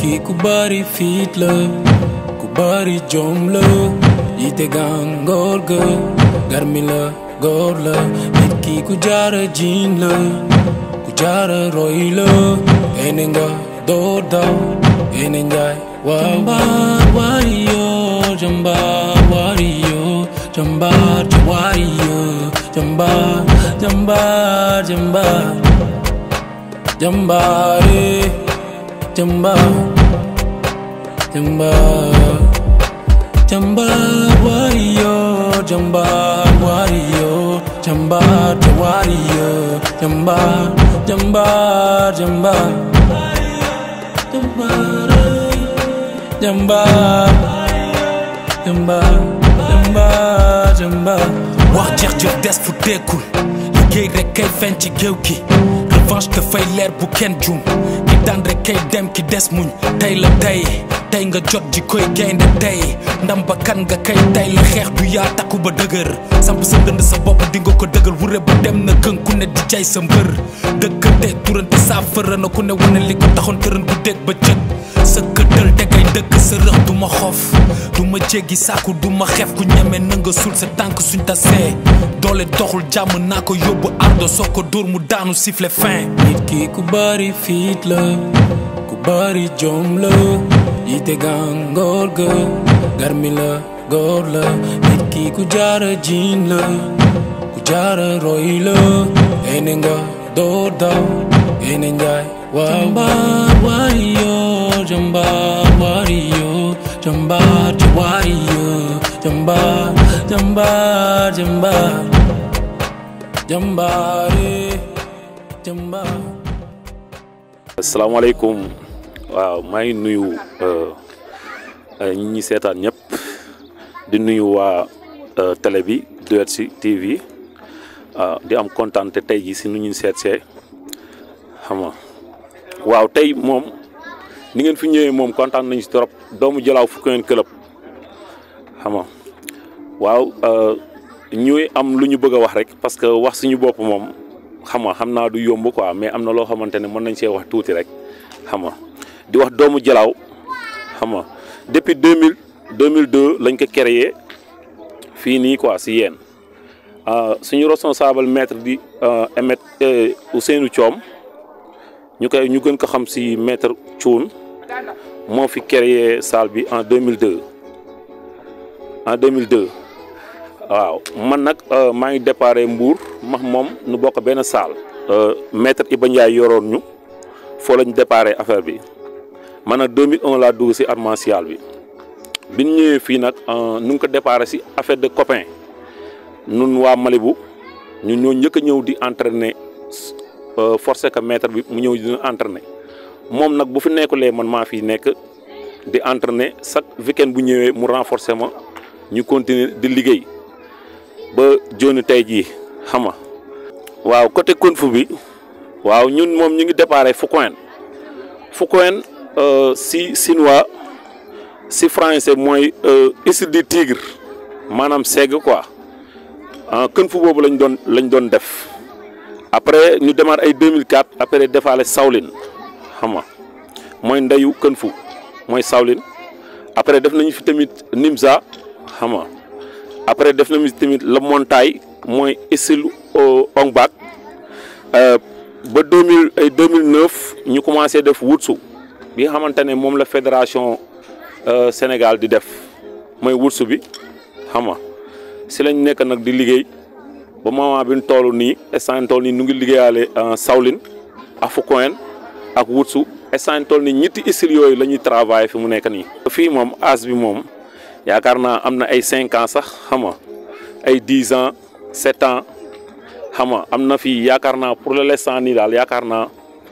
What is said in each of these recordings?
ki ku bari fit la ku bari jom la yite gàngoor ga garmi la góor la nit ki ku jaara jiin la ku jaara roy la ene nga door daw ene njaay waaw jambaar warrior jambaar warrior jambaar ja warrior jambaar jambaar jambaar jambaar eh, jambaar jambaar jambaar warrior jambaar warrior jambaar ja warrior jambaar jambaar jambaar jambaar eh, jambaar jambaar jambaar jambaar wax jeex jëf des fu teekul liggéey rek kay fen ci géew gi revanche dafay leer bu kenn juum ki daan rek kay dem ki des muñ tey la tey tey nga jot ji koy gaynde tey ndam ba kan nga kay tey la xeex du yaa takku ba dëgër samp sa ndënd sa bopp di nga ko dëggal wure ba dem na kën ku ne di jay sa mbër dëkkante turante saafara na ku ne wane li ko taxoon tërën ku dégg ba jët sa këddal te kay dëkk sa rëx du ma xof du ma jéggi saaku du ma xef ku ñeme na nga sul sa tànk suñ tasee doole doxul jàmm naa ko yóbbu ardo soo ko dóor mu daanu siffle fin nit ki ku bari fit la ku bari jom la yite gàngoor ga garmi la góor la nit ki ku jaara jiin la ku jaara roy la ene nga door daw ene njaay waaw jambaar warrior jambaar warrior jambaar ja warrior jambaar jambaar jambaar jambaar eh, jambaar asalaamaaleykum waaw maa ngi nuyu ñi ñi seetaan ñëpp di nuyu waa télé bi Duetsi TV di am kontaan te tey jii si nu ñu seet see xam nga waaw tey moom ni ngeen fi ñëwee moom kontaan nañu si trop doomu Jalaaw fukki ngeen club xam nga waaw ñuy am lu ñu bëgg a wax rek parce que wax suñu bopp moom xam nga xam naa du yomb quoi mais am na loo xamante ne mën nañ see wax tuuti rek xam nga di wax doomu Jalaaw xam nga depuis deux mille deux mille deux lañ ko créé fii nii quoi si yéen suñu responsable maître di Emet Ousseynou Thiom ñu koy ñu gën ko xam si maître Thioune moo fi créé salle bi en 2002 en 2002 waaw man nag maa ngi déparé Mbour max moom nu bokk benn salle maître Iba Ndiaye yoroon ñu foo lañ déparé affaire bi man nag 2001 laa dugg si art martial bi bi ñu ñëwee fii nag nu ngi ko déparé si affaire de copain nun waa Malibu ñun ñoo njëkk a ñëw di entraîner forcé que maître bi mu ñëw dina entraîner moom nag bu fi nekkulee man maa fi nekk di entraîner chaque weekend bu ñëwee mu renforcer ma ñu continuer di liggéey ba joni tey jii xam nga waaw côté kung fu bi waaw ñun moom ñu ngi déparé Fukuen Fukuen si chinois si français mooy style du tigre maanaam segg quoi kung fu boobu lañ doon lañ doon def après ñu démarré ay 2004 après defaale Shaolin xam nga mooy ndeyu kung fu mooy Shaolin après def nañu fi tamit Nimza xam nga après def nañu fi tamit la montagne mooy style Ong Bak ba 2000 ay 2009 ñu commencé def wutsu bi nga xamante ne moom la fédération Sénégal di def mooy wutsu bi xam nga si lañ nekk nag di liggéey ba moment bi ñu toll nii instant toll nii ñu ngi liggéeyaale Shaolin ak Fukuen ak wutsu instant toll nii ñetti style yooyu la ñuy travailler fi mu nekk nii. fii moom âge bi moom yaakaar naa am na ay cinq ans sax xam nga ay dix ans sept ans xam nga am na fii yaakaar naa pour l'instant nii daal yaakaar naa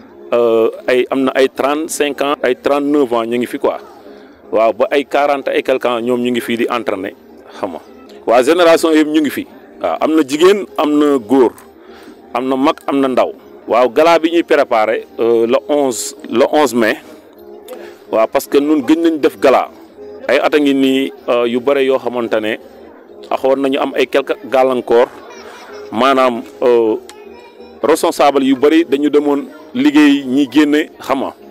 ay am na ay trente cinq ans. ay trente neuf ans ñu ngi fi quoi waaw ba ay quarante et quelque ans ñoom ñu ngi fii di entraîner xam nga waa génération yëpp ñu ngi fi. waaw am na jigéen am na góor am na mag am na ndaw. waaw gala bi ñuy préparé le onze le onze mai waaw parce que nun gëj nañ def gala ay at a ngi nii yu bëre yoo xamante ne axoon nañu am ay quelques gàllankoor maanaam responsable yu bëri dañu demoon liggéey ñi génne xama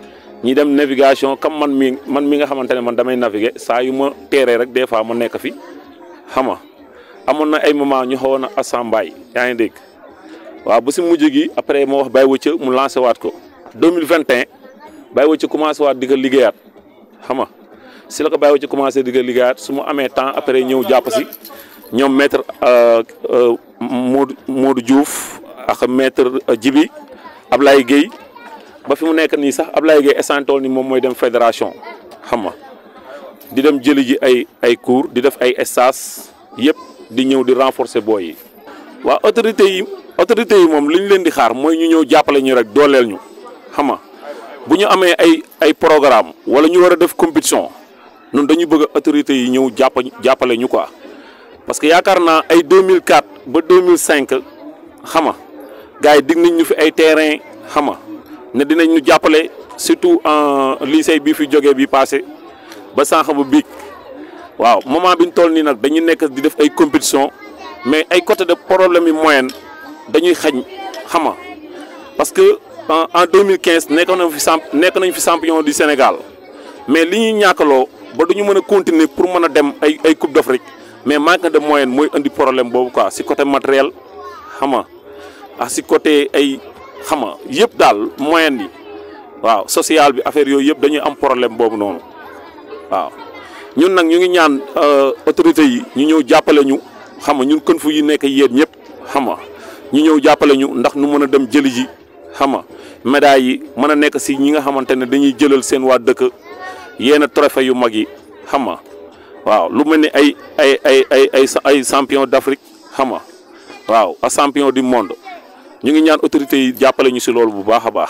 ñi dem navigation comme man mi man mi nga xamante ne man damay naviguer saa yu ma teeree rek des fois ma nekk fi xam nga amoon na ay moment ñu xawoon a asambaay yaa ngi dégg waaw bu si mujj gi après moo wax Baye Wëcca mu lancé waat ko 2021 Baye Wëcca commencé waat di ko liggéeyaat xam nga si la ko Baye Wëcca commencé di ko liggéeyaat su mu amee temps après ñëw jàpp si ñoom maître Modou Modou Diouf ak maître Djibi Ablaye Guèye ba fi mu nekk nii sax Ablaye Guèye esantool ni moom mooy dem fédération xam nga di dem jëli ji ay ay cours di def ay stage yëpp di ñëw di renforcer booy yi. waaw autorité yi autorité yi moom li ñu leen di xaar mooy ñu ñëw jàppale ñu rek dooleel ñu xam nga bu ñu amee ay ay programme wala ñu war a def compétition ñun dañu bëgg autorité yi ñëw jàpp jàppale ñu quoi parce que yaakaar naa ay 2004 ba 2005 xam nga gars yi dig nañ ñu fi ay terrain xam nga ne dinañ ñu jàppale surtout en lycée bi fi jógee bi passé ba sànq bu biig waaw moment bi ñu toll nii nag dañuy nekk di def ay compétition mais ay côté de problème yi moyenne dañuy xañ xam nga parce que en en 2015 nekk nañ fi champ nekk nañ fi champion du Sénégal mais li ñuy ñàkkaloo ba du ñu mën a continuer pour mën a dem ay ay coupe d'Afrique mais manque de moyenne mooy indi problème boobu quoi si côté matériel xam nga ah si côté ay xam nga yëpp daal moyenne yi waaw social bi affaire yooyu yëpp dañuy am problème boobu noonu waaw ñun nag ñu ngi ñaan autorités yi ñu ñëw jàppale ñu xam nga ñun kën fu yi nekk yéen ñëpp xam nga ñu ñëw jàppale ñu ndax nu mën a dem jëli ji xam nga médailles yi mën a nekk si ñi nga xamante ne dañuy jëlal seen waa dëkk yenn trophée yu mag yi xam nga waaw lu mel ni ay ay ay ay ay ay champion d'Afrique xam nga waaw ak champion du monde ñu ngi ñaan autorités yi jàppale ñu si loolu bu baax a baax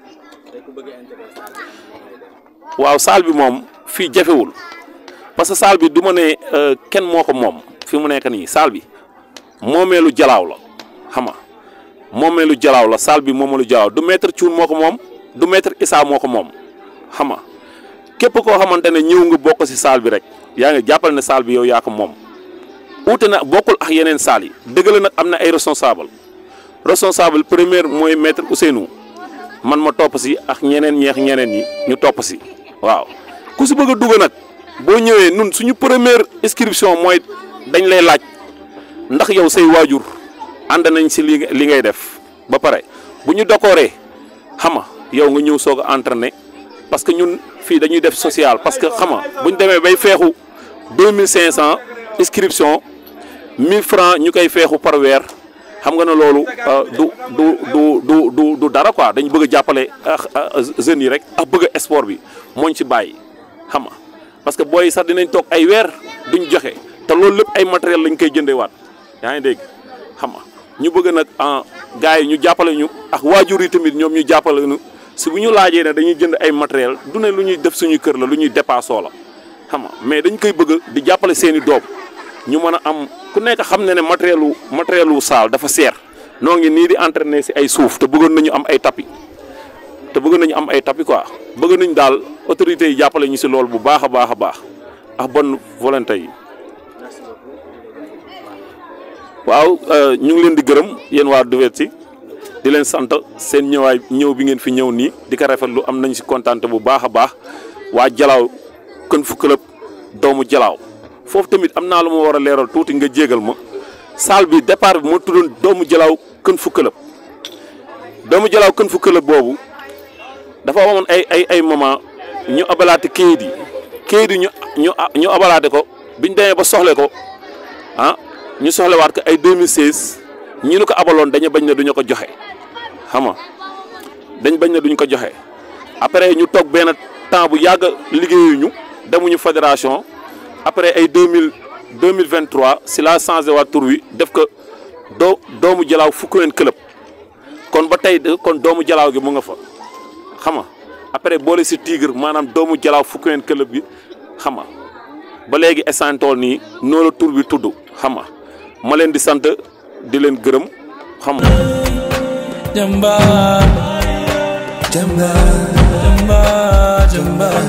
waaw salle bi moom fii jafewul parce que salle bi du ma ne kenn moo ko moom fi mu nekk nii salle bi moomeelu jalaaw la xam nga moomeelu jalaaw la salle bi moomeelu jalaaw du maître Thioune moo ko moom du maître Issa moo ko moom xam nga képp koo xamante ne ñëw nga bokk si salle bi rek yaa ngi jàppale ne salle bi yow yaa ko moom uute na bokkul ak yeneen salle yi dëgg la nag am na ay responsable responsable première mooy maître Ousseynou man ma topp si ak ñeneen ñeex ñeneen ñi ñu topp si waaw ku si bëgg a dugg nag boo ñëwee nun suñu première inscription mooy dañ lay laaj ndax yow say waajur ànd nañ si li li ngay def ba pare bu ñu dokooree xam nga yow nga ñëw soog a entraîner parce que ñun fii dañuy def social parce que xam nga bu ñu demee bay feexu deux mille cinq cent inscription mille francs ñu koy feexu par weer xam nga ne loolu du du du du du du dara quoi dañ bëgg a jàppale jeunes yi rek ak bëgg a sport bi mooñ ci bàyyi xam nga parce que booy sax dinañ toog ay weer duñ joxe te loolu lépp ay matériel lañ koy jëndee waat yaa ngi dégg xam nga ñu bëgg nag gars yi ñu jàppale ñu ak waajur yi tamit ñoom ñu jàppale ñu si bu ñu laajee ne dañuy jënd ay matériel du ne lu ñuy def suñu kër la lu ñuy dépassoo la xam nga mais dañ koy bëgg di jàppale seeni doom ñu mën a am ku nekk xam ne ne matériel wu matériel wu saal dafa seer noo ngi nii di entraîner si ay suuf te bëggoon nañu am ay tapis te bëggoon nañu am ay tapis quoi bëgg nañ daal autorités yi jàppale ñu si loolu bu baax a baax a baax ak bonne volonté yi. waaw ñu ngi leen di gërëm yéen waa Duversi di leen sant seen ñëwaay ñëw bi ngeen fi ñëw nii di ko rafetlu am nañ si kontaan bu baax a baax waa Jalaaw Kën Fu Club doomu Jalaaw foofu tamit am naa lu ma war a leeral tuuti nga jégal ma salle bi départ bi moo tuddoon doomu Jalaaw Kën Fu Club doomu Jalaaw Kën Fu Club boobu dafa amoon ay ay ay moment ñu abalaate kayit yi kayit yi ñu ñu ñu abalaate ko biñ demee ba soxle ko ah ñu soxlewaat ko ay 2016 ñi ñu ko abaloon dañu bañ ne duñu ko joxe xam nga dañ bañ ne duñ ko joxe après ñu toog benn temps bu yàgg liggéeyuñu demuñu fédération après ay deux mille deux mille vingt trois si la changé waat tur wi def ko doo doomu jalaaw Fukkiween club kon ba tey kon doomu jalaaw gi mu nga fa xam nga après boole si tigre maanaam doomu jalaaw Fukkiween club bi xam nga ba léegi esantool nii noo la tur bi tudd xam nga ma leen di sant di leen gërëm xam nga. Jàmbaar Jàmbaar jàmbaar jàmbaar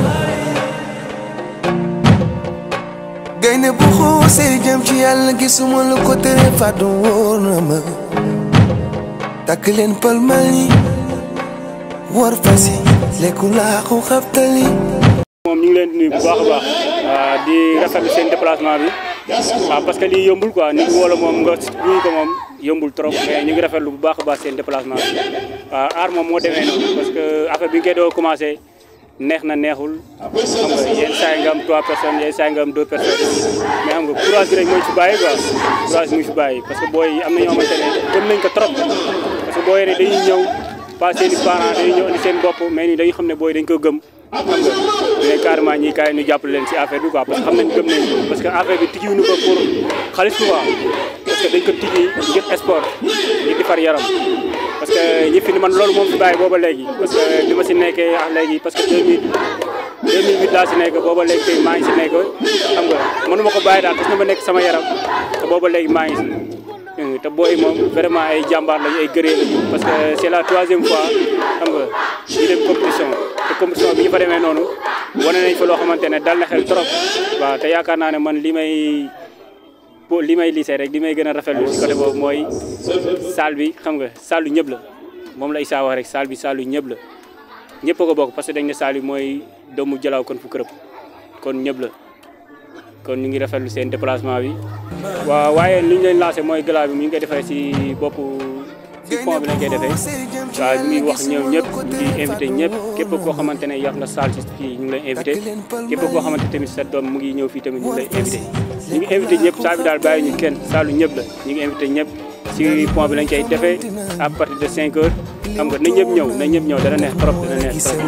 gaynde bu xuusee jëm ci yàlla gisuma lu ko tere fàddu wóor na ma takk leen palmal yi war fasi lekku laaxu xabtali moom ñu ngi leen di nuyu bu baax a baax waaw di rafetlu seen déplacement bi waaw parce que lii yombul quoi nit wala moom nga nuyu ko moom yombul trop mais ñu ngi rafetlu bu baax a baax seen déplacement bi waaw aar moom moo demee noonu parce que affaire bi nga koy doo commencé neex na neexul xam nga yenn saa yi nga am trois personnes yenn saa yi nga am deux personnes mais xam nga courage bi rek moo ñu fi bàyyi quoi courage bi mu fi bàyyi parce que booy am na ñoo xamante ne gëm nañ ko trop parce que booy ne dañuy ñëw pas seen i parents dañuy ñëw indi seen bopp mais ni dañu xam ne booy dañ ko gëm xam nga mais carrément ñii kaay ñu jàppale leen si affaire bi quoi parce que xam nañ gëm nañ ko parce que affaire bi tijjiwuñu ko pour xaalis quoi parce que dañ ko tijji ngir sport ngir di far yaram parce que ñi fi ni man loolu moom fi bàyyi booba léegi parce que li ma si nekkee ak léegi parce que 2000 2008 laa si nekk booba léegi tey maa ngi si nekk xam nga mënuma ko bàyyi daal parce que ma nekk sama yaram te booba léegi maa ngi si te booy moom vraiment ay jàmbaar lañu ay gëree lañu parce que c'est la troisième fois xam nga ñu dem compétition te compétition bi ñu fa demee noonu wane nañ fa loo xamante ne dal na xel trop waaw te yaakaar naa ne man li may bo li may lycée rek li may gën a rafetlu ci côté boobu mooy salle bi xam nga salle ñëpp la moom la Issa wax rek salle bi salle ñëpp la ñëpp a ko bokk parce que dañ ne salle bi mooy doomu jalaaw kon fu kërëb kon ñëpp la kon ñu ngi rafetlu seen déplacement bi waaw waaye li ñu leen lancé mooy gala bi mu ngi koy defee si bopp si pont bi lañ koy defee waaw ñu ngi wax ñëw ñëpp ñu ngi invité ñëpp képp koo xamante ne yor na salle si fii ñu ngi lay invité képp koo xamante tamit sa doom mu ngi ñëw fii tamit ñu ngi lay invité ñu ngi invité ñëpp saa bi daal bàyyi ñu kenn saalu ñëpp la ñu ngi invité ñëpp si pont bi lañ koy defee à partir de 5 heures xam nga na ñëpp ñëw na ñëpp ñëw dana neex trop dana neex trop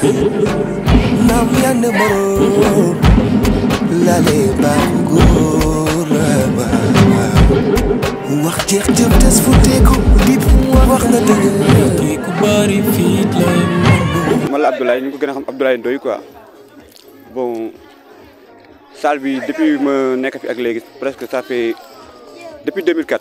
naam yand moro lale baaxu góor ba wax jeex jëm des fu teeku dip wax nga dëgg kii ku bari fiit la man la Abdoulaye ñu ko gën a xam Abdoulaye Ndoye quoi bon salle bi depuis ma nekk fi ak léegi presque ça fait depuis 2004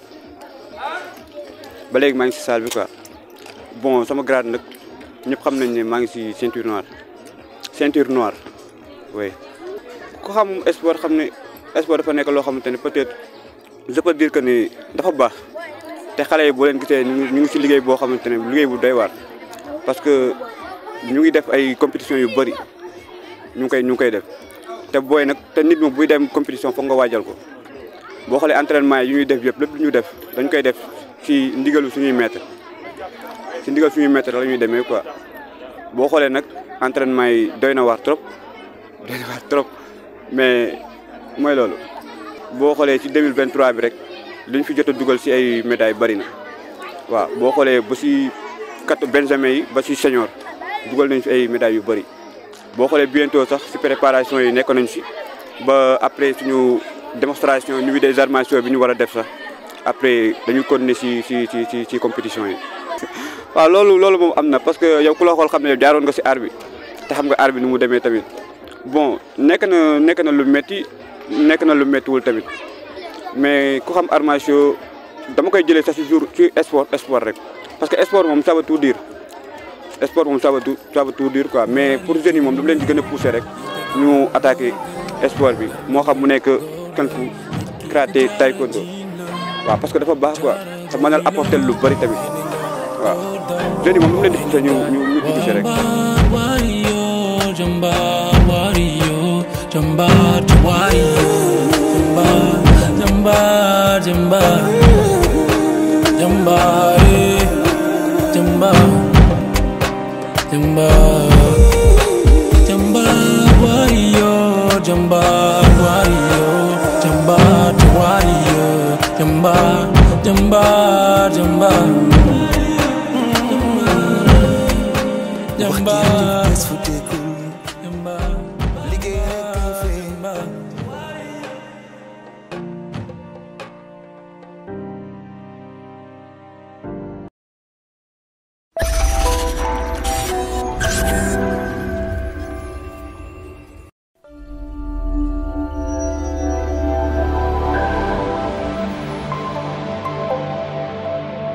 ba léegi maa ngi si salle bi quoi bon sama grade nag ñëpp xam nañ ne maa ngi si ceinture noire ceinture noire oui. ku xam sport xam ne sport dafa nekk loo xamante ne peut-être je peux dire que ni dafa baax te xale yi boo leen gisee ñu ngi ñu ngi si liggéey boo xamante ne liggéey bu doy waar parce que ñu ngi def ay compétition yu bëri ñu ngi koy ñu ngi koy def te booy nag te nit moom buy dem compétition foog nga waajal ko boo xoolee entraînement yi ñuy def yëpp lépp lu ñu def dañ koy def ci ndigalu suñuy maître ci ndigal suñuy maître la ñuy demee quoi boo xoolee nag entraînement yi doy na waar trop doy na waar trop mais mooy loolu boo xoolee ci 2023 bi rek li ñu fi jot a dugal ci ay médailles bari na waaw boo xoolee ba ci kat benjamin yi ba ci senior dugal nañ fi ay médailles yu bari boo xoolee bientôt sax ci préparation yi nekkoon nañ ci ba après suñu démonstration ñu des armations bi ñu war a def sax après dañu continuer ci ci ci ci ci compétition yi. waaw loolu loolu moom am na parce que yow ku la xool xam ne jaaroon nga ci art bi te xam nga art bi nu mu demee tamit bon nekk na nekk na lu metti nekk na lu méttiwul tamit mais ku xam arts martiaux dama koy jëlee sax ci jour ci sport sport rek parce que sport moom ça veut tout dire sport moom ça veut tout ça veut tout dire quoi mais pour jeunes yi moom dama leen di gën a pousser rek ñu attaquer sport bi moo xam mu nekk kung fu karaté taekwondo waaw parce que dafa baax quoi te mën na apporter lu bari tamit waaw jeunes yi moom dama leen di pousser ñu ñu ñu dugg ci rek. Wario, Jambar, Wario, Jambar, Wario, Jambar, Jambar, Jambar, Jambar, eh, Jambar, Jambar, Jambar, Wario, Jambar, Wario, Jambar, Wario, Jambar, Jambar, Jambar. wax jeex jëm des fu teeku